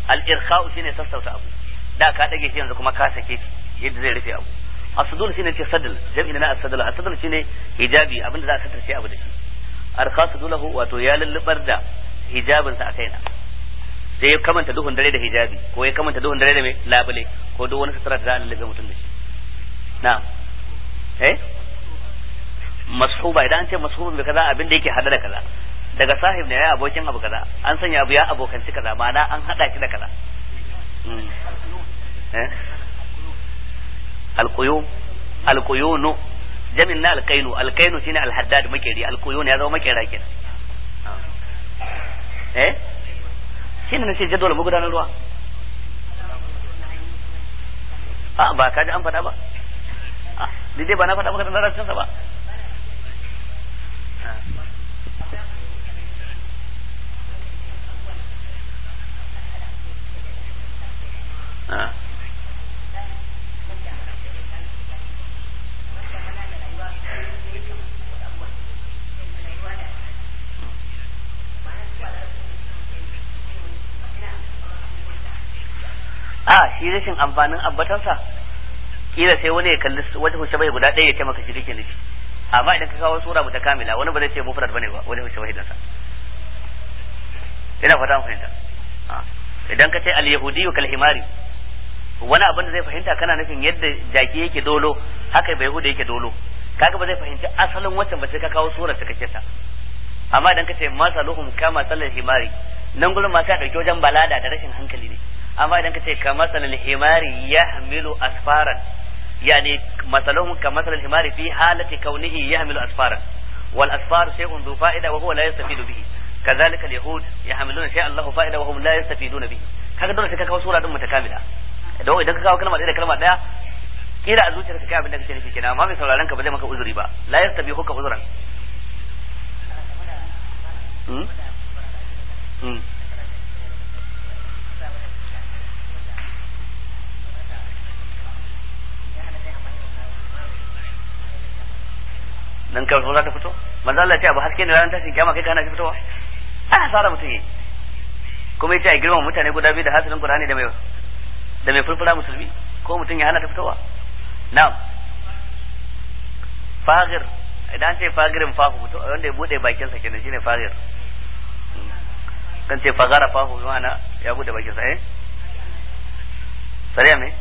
al-irkha'u shine sassauta abu da ka dage shi yanzu kuma ka sake shi yadda zai rufe abu asdul shine ce sadl jam'i na as-sadl as-sadl shine hijabi abinda za a satarce abu da shi arkhasu dulahu wato ya lullubar da hijabin sa a kaina sai ya kamanta duhun dare da hijabi ko ya kamanta duhun dare da mai labule ko duk wani sutura da za a lullube mutum da shi na'am eh mashuba idan an ce mashubun bi kaza abin da yake hada da kaza daga sahib ne ya abokin abu kaza an sanya abu ya abokanci kaza ma'ana an hada shi da kaza eh alquyum alquyunu jamin na alqainu alqainu shine alhaddad makeri alquyun ya zama makera kenan eh shine nace jadwal magudanar ruwa a ba ka ji an faɗa ba ni dai ba na faɗa maka da larabcin sa ba a shi rashin amfanin abbatansa kila sai wani ya kalli wata hushe bai guda ɗaya ya ce maka shi kake nufi amma idan ka kawo sura mu ta kamila wani ba zai ce mufrad bane ba wani hushe bai sa ina fata an fahimta idan ka ce al-yahudi kal himari wani abin da zai fahimta kana nufin yadda jaki yake dolo haka bai yahuda yake dolo kaga ba zai fahimci asalin wancan ba sai ka kawo surar ta kake ta amma idan ka ce masaluhum kama salal himari nan gurin ma sai dauki wajen balada da rashin hankali ne amma idan ka ce kama salal himari yahmilu asfaran yani masaluhum kama salal himari fi halati kaunihi yahmilu asfaran wal asfar shay'un dhu fa'ida wa huwa la yastafidu bihi كذلك اليهود يحملون شيئا له فائده وهم لا يستفيدون به kaga dole sai ka kawo sura din mutakamila idan idan ka kawo kalma ɗaya da kalma ɗaya kila a zuciyarka kai abin da kake nufi kenan amma mai sauraron ka ba zai maka uzuri ba la yastabihu ka uzran hmm hmm dan ka za ta fito manzo Allah ya ce abu haske ne ranar tashin kiyama kai kana shi fitowa ai hasara mutum yi kuma yace a girma mutane guda biyu da hasilin Qur'ani da mai da mai fulfula musulmi ko mutum ya hana ta fitowa na'am fagir idan ce fagirin fahu mutum wanda ya bude bakin sa kenan shine fagir kan ce fagara fahu ma'ana ya bude bakin sa eh sariya me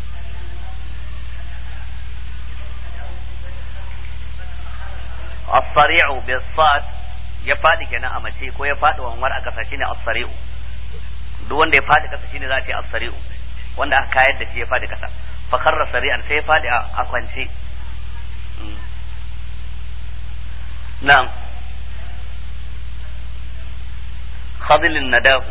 as-sari'u bis-sad ya fadi kenan a mace ko ya fadi wanwar a kasa shine as-sari'u duk wanda ya fadi kasa shine za a ce as-sari'u wanda aka kayar da shi ya fadi kasa fa kharra sari'an sai ya fadi a kwance na'am khadilin nadahu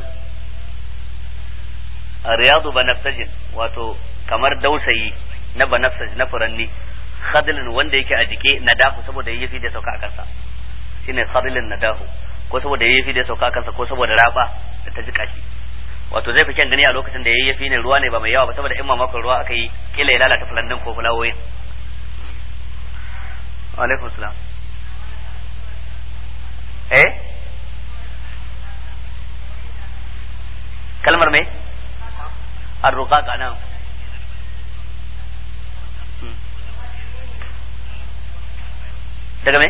riyadu banafsajin wato kamar dausayi na banafsaj na furanni khadilin wanda yake a jike nadahu saboda yayyafi da sauka a kansa shine khadilin nadahu ko saboda yayyafi da sauka a kansa ko saboda raba da ta jika shi wato zai fi kyan gani a lokacin da yayyafi ne ruwa ne ba mai yawa ba saboda in mamakon ruwa aka yi kila ya lalata fulannin ko fulawoyin alaikum salam eh kalmar me arruqaq anan daga me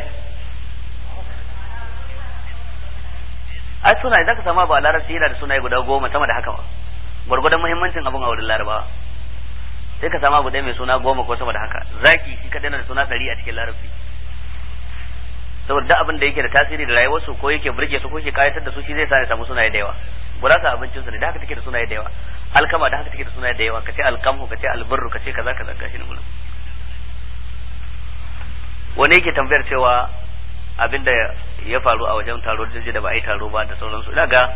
ai sunaye zaka samu abu a larabci yana da sunaye guda goma sama da haka ma gwargwadon muhimmancin abun a wurin larabawa sai ka samu abu ɗaya mai suna goma ko sama da haka zaki shi kadai na da suna ɗari a cikin larabci saboda duk abin da yake da tasiri da rayuwarsu ko yake burge su ko yake kayatar da su shi zai sa ya samu sunaye da yawa gurasa abincin su ne da haka take da sunaye da yawa alkama da haka take da sunaye da yawa kace alkamhu kace albirru kace kaza kaza gashi ne gurin wani yake tambayar cewa abinda ya faru a wajen taro da da ba a yi taro ba da sauransu ina ga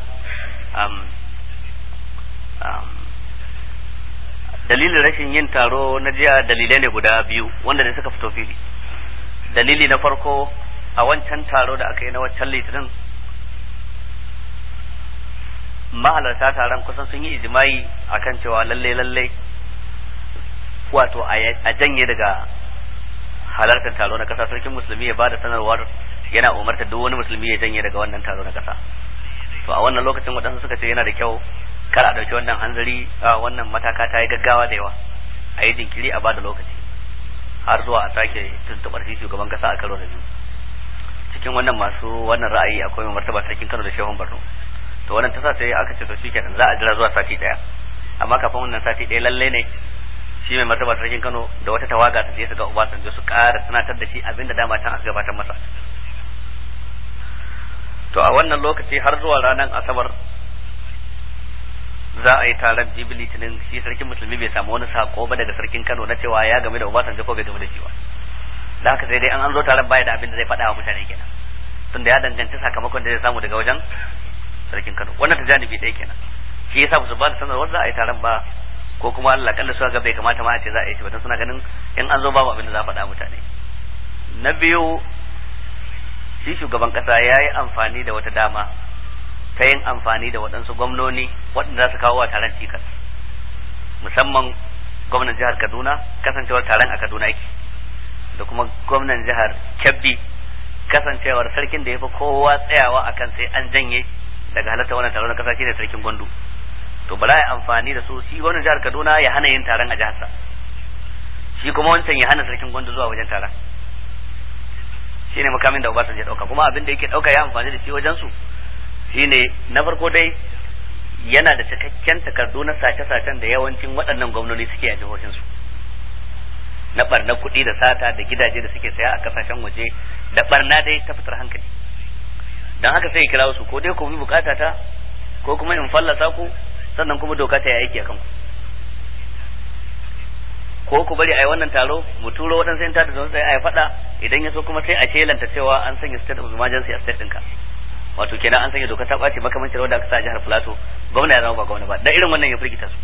dalilin rashin yin taro na jiya dalilai ne guda biyu wanda ne suka fito fili dalili na farko a wancan taro da aka yi na wancan litinin mahalarta taron kusan sun yi ijimai akan cewa lalle lalle wato a janye daga halartar taro na kasa sarkin musulmi ya bada sanarwar yana umarta duk wani musulmi ya janye daga wannan taro na kasa to a wannan lokacin waɗansu suka ce yana da kyau kar a ɗauki wannan hanzari wannan mataka ta yi gaggawa da yawa a yi jinkiri a bada lokaci har zuwa a sake tuntuɓar shi shugaban kasa a karo da biyu cikin wannan masu wannan ra'ayi akwai mai martaba sarkin Kano da Shehun Borno to wannan tasa sai aka ce to shikenan za a jira zuwa sati daya amma kafin wannan sati daya lalle ne shi mai martaba sarkin Kano da wata tawaga ta je su ga Obasanjo su ƙara tunatar da shi abinda dama can aka gabatar masa to a wannan lokaci har zuwa ranar asabar za a yi taron jibi litinin shi sarkin musulmi bai samu wani sako ba daga sarkin Kano na cewa ya game da Obasanjo ko bai game da shi ba da haka sai dai an an zo taron baya da abin da zai faɗa wa mutane kenan tunda ya danganci sakamakon da zai samu daga wajen sarkin Kano wannan ta janibi ɗaya kenan shi yasa ba su ba da sanarwar za a yi taron ba ko kuma Allah kalla suka ga bai kamata ma a ce za a yi shi ba dan suna ganin in an zo babu abin da za a faɗa mutane na biyu shi shugaban kasa ya yi amfani da wata dama ta yin amfani da waɗansu gwamnoni waɗanda za su kawo wa taron cikas musamman gwamnan jihar Kaduna kasancewar taron a Kaduna yake da kuma gwamnan jihar Kebbi kasancewar sarkin da ya fi kowa tsayawa akan sai an janye daga halarta wannan taron na kasa shine sarkin Gwandu to bala ya amfani da su shi gwamnan jihar Kaduna ya hana yin taron a jiharsa shi kuma wancan ya hana sarkin Gwandu zuwa wajen taron shine makamin da Obasanjo ya dauka kuma abin da yake dauka ya amfani da shi wajen su shine na farko dai yana da cikakken takardu na sace-sacen da yawancin waɗannan gwamnoni suke a jihohinsu na barna kuɗi da sata da gidaje da suke saya a kasashen waje da barna dai ta fitar hankali don haka sai kira su ko dai ku bi bukata ta ko kuma in fallasa ku sannan kuma doka ta yi aiki a kanku ko ku bari a yi wannan taro mu turo waɗansu yin tada sai a yi faɗa idan ya so kuma sai a shelanta cewa an sanya state of emergency a state ɗinka wato kenan an sanya doka ta ɓace makamancin wadda aka sa a jihar plateau gwamna ya zama ba gwamna ba da irin wannan ya firgita su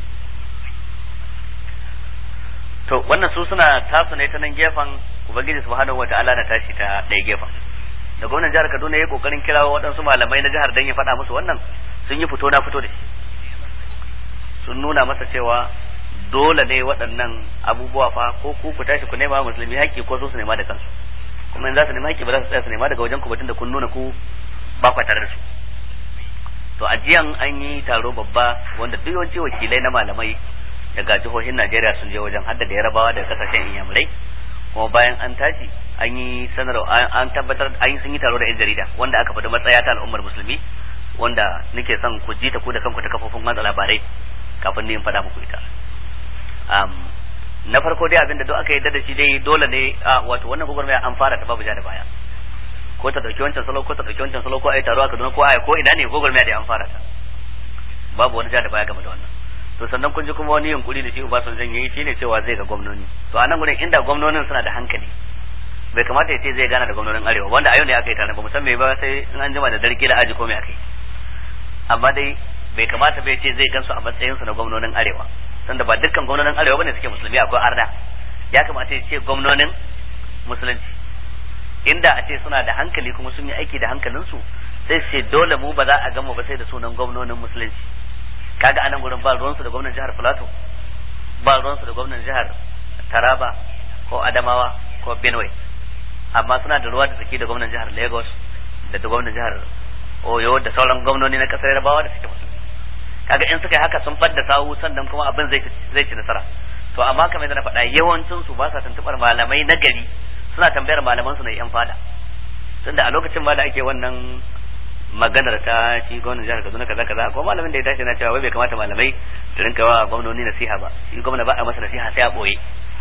to wannan su suna tasu ne ta nan gefen ubangiji subhanahu wataala na tashi ta ɗaya gefen da gwamnan jihar kaduna ya yi kokarin kirawo waɗansu malamai na jihar dan ya faɗa musu wannan sun yi fito na fito da shi sun nuna masa cewa dole ne waɗannan abubuwa fa ko ku ku tashi ku nema musulmi haƙƙi ko su su nema da kansu kuma in za su nema haƙƙi ba za su tsaya su nema daga wajen ku batun da kun nuna ku ba ku tare da su to a jiyan an yi taro babba wanda duk yawanci wakilai na malamai daga jihohin Najeriya sun je wajen hadda da Yarabawa da kasashen Inyamurai kuma bayan an tashi an yi sanarwa an tabbatar an yi sun yi taro da yan jarida wanda aka faɗi matsaya ta al'ummar musulmi wanda nake son ku ji ta ku da kanku ta kafofin watsa labarai kafin ni in faɗa muku ita na farko dai abinda duk aka yarda da shi dai dole ne wato wannan gwagwarmaya an fara ta babu ja da baya ko ta dauki wancan salo ko ta dauki wancan salo ko ai taro a Kaduna ko ai ko ina ne gwagwarmaya da an fara ta babu wani ja da baya game da wannan to sannan kun ji kuma wani yunkuri da shi Obasanjo yayi shine cewa zai ga gwamnoni to anan gurin inda gwamnonin suna da hankali bai kamata ya ce zai gana da gwamnonin arewa wanda a yau ne aka yi tare ba musamman ba sai in an jima da darki da aji ko me aka yi amma dai bai kamata bai ce zai gansu a matsayinsu na gwamnonin arewa tunda ba dukkan gwamnonin arewa bane suke musulmi akwai arda ya kamata ya ce gwamnonin musulunci inda a ce suna da hankali kuma sun yi aiki da hankalinsu sai ce dole mu ba za a gama ba sai da sunan gwamnonin musulunci kaga anan gurin ba ruwansu da gwamnan jihar Plateau ba ruwansu da gwamnan jihar Taraba ko Adamawa ko Benue amma suna da ruwa da tsaki da gwamnan jihar Lagos da da gwamnan jihar Oyo da sauran gwamnoni na kasar Yarbawa da suke musulmi kaga in suka yi haka sun fadda sawu sannan kuma abin zai zai ci nasara to amma kamar yadda na faɗa yawancin su ba sa tuntubar malamai na gari suna tambayar malaman su na yan fada tunda a lokacin ma da ake wannan maganar ta shi gwamnan jihar Kaduna kaza kaza ko malamin da ya tashi na cewa wai bai kamata malamai su rinka wa gwamnoni nasiha ba shi gwamna ba a masa nasiha sai a boye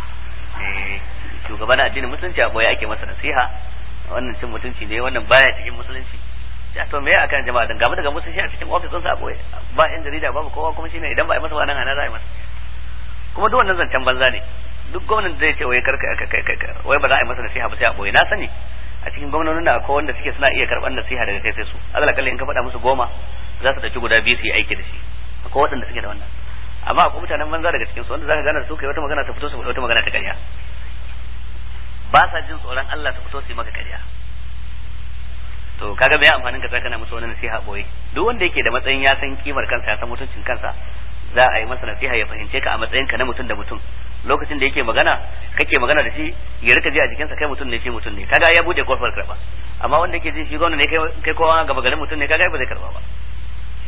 eh shugaban addinin musulunci a boye ake masa nasiha wannan cin mutunci ne wannan baya cikin musulunci ya to me akan jama'a dan gaba daga musulunci a cikin ofis sa a boye ba yan jarida babu kowa kuma shine idan ba a masa ba nan ana za a yi masa kuma duk wannan zancen banza ne duk gwamnan zai ce wai karka wai ba za a yi masa nasiha ba sai a boye na sani a cikin gwamnonin da akwai wanda suke suna iya karɓar nasiha daga kai sai su alal kalli in ka faɗa musu goma za su ɗauki guda biyu su yi aiki da shi akwai waɗanda suke da wannan amma akwai mutanen banza daga cikin su wanda zaka gane da su kai wata magana ta fito su wata magana ta ƙarya ba sa jin tsoron Allah su fito su yi maka ƙarya to kaga bai amfanin ka kana musu wani nasiha boye duk wanda yake da matsayin ya san kimar kansa ya san mutuncin kansa za a yi masa nasiha ya fahimce ka a matsayinka na mutum da mutum lokacin da yake magana kake magana da shi ya rika ji a jikinsa kai mutum ne shi mutum ne kaga ya bude kofar karba amma wanda yake ji shi gwamna ne kai kowa gaba garin mutum ne kaga ba zai karba ba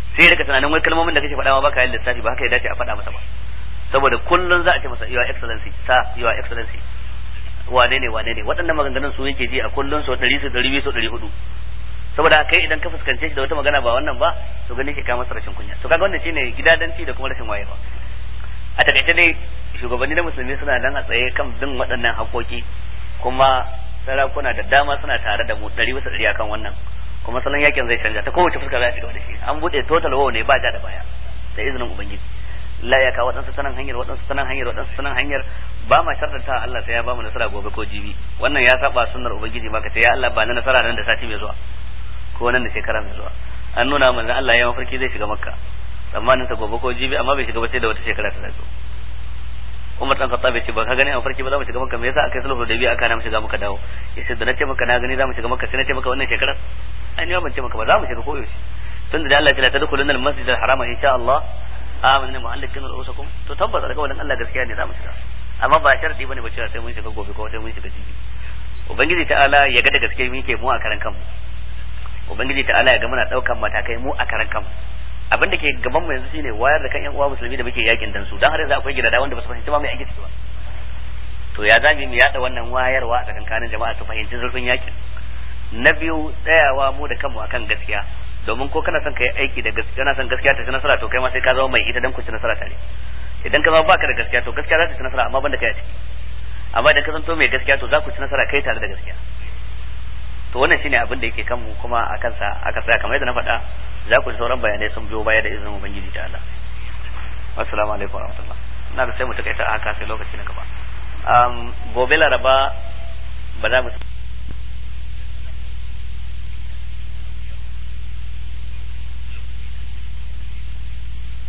sai ya rika tunanin wai kalmomin da kake faɗa ma baka yin lissafi ba haka ya dace a faɗa masa ba saboda kullun za a ce masa your excellency sa your excellency wane ne wane ne waɗannan maganganun su yake ji a kullun so 100 so 200 so 400 saboda kai idan ka fuskance shi da wata magana ba wannan ba to ganin shi ka masa rashin kunya to kaga wannan shine gidadanci da kuma rashin wayewa a takaice dai shugabanni na musulmi suna nan a tsaye kan bin waɗannan haƙoƙi kuma sarakuna da dama suna tare da mu ɗari bisa ɗari akan wannan kuma salon yakin zai canja ta kowace fuska za a shiga da shi an buɗe total wow ne ba ja da baya da izinin ubangiji la ya ka waɗansu sanan hanyar waɗansu sanan hanyar waɗansu sanan hanyar ba ma sharɗanta Allah sai ya ba mu nasara gobe ko jibi wannan ya saba sunnar ubangiji ma ka ce ya Allah ba na nasara nan da sati mai zuwa ko nan da shekara mai zuwa an nuna manzon Allah ya mafarki zai shiga makka tsammanin sa gobe ko jibi amma bai shiga ba sai da wata shekara ta zo Umar dan Khattab ya ce ba ka gani a farki ba za mu shiga makka me yasa aka yi sulhu da biya aka na mu shiga muka dawo yace da na ce maka na gani za mu shiga makka sai na ce maka wannan shekarar ai ni ban ce maka ba za mu shiga ko yaushe tunda da Allah ya ce la tadkhuluna al-masjid al-harama insha Allah amanna mu'allakin ru'usakum to tabbas alƙawarin Allah gaskiya ne za mu shiga amma ba sharadi bane ba cewa sai mun shiga gobe ko sai mun shiga jibi ubangiji ta'ala ya ga da gaske muke mu a karan kanmu ubangiji ta'ala ya ga muna daukan matakai mu a karan kanmu abin da ke gaban mu yanzu shine wayar da kan yan uwa musulmi da muke yakin dan su dan har yanzu akwai gidada wanda ba su fahimci ba mai ake ciki ba to ya zami mu yada wannan wayarwa a tsakankanin jama'a su fahimci zurfin yakin na biyu tsayawa mu da kanmu akan gaskiya domin ko kana son ka yi aiki da gaskiya kana son gaskiya ta ci nasara to kai ma sai ka zama mai ita dan ku ci nasara tare idan ka zama baka da gaskiya to gaskiya za ta ci nasara amma banda kai a ciki amma idan ka zanto mai gaskiya to za ku ci nasara kai tare da gaskiya to wannan shine abin da yake kanmu kuma a kansa aka tsaya kamar yadda na faɗa za ku ji sauran bayanai sun biyo baya da izinin ubangiji ta Allah assalamu alaikum warahmatullah ina da sai mu takaita haka sai lokaci na gaba gobe laraba ba za mu